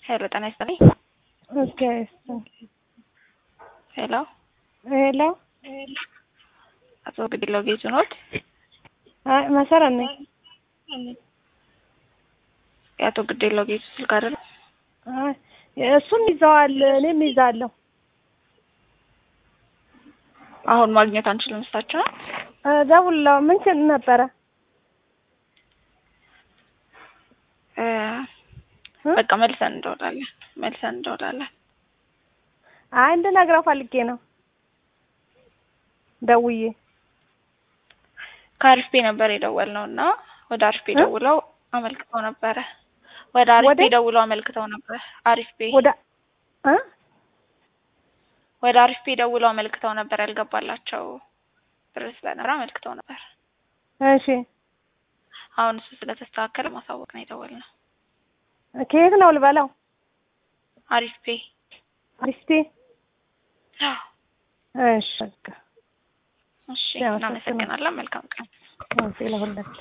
ሄሎ ጤና ይስጥልኝ። ኦኬ ሄሎ ሄሎ አቶ ግድለው ጌቱ ኖት? አይ መሰረት ነኝ። የአቶ ግድለው ጌቱ ስልክ አይደለም? አይ እሱም ይዘዋል፣ እኔም ይዛለሁ። አሁን ማግኘት አንችልም እሳቸውን? ደውለው ምን ችል ነበረ? እ በቃ መልሰን እንደውላለን መልሰን እንደውላለን። አይ እንድነግረው ፈልጌ ነው ደውዬ። ከአሪፍ ቤ ነበር የደወልነው እና ወደ አሪፍ ቤ ደውለው አመልክተው ነበረ። ወደ አሪፍ ቤ ወደ- ደውለው አመልክተው ነበር። አሪፍ ቤ ወደ እ ወደ አሪፍ ቤ ደውለው አመልክተው ነበር። ያልገባላቸው ብር ስለነበረ አመልክተው ነበር። እሺ አሁን እሱ ስለተስተካከለ ማሳወቅ ነው የደወልነው። ከየት ነው ልበለው? አሪፍ ቤ አሪስቴ እሺ በቃ እሺ፣ ያመሰግናል። እናመሰግናለን። መልካም ቀን። ለሁላችን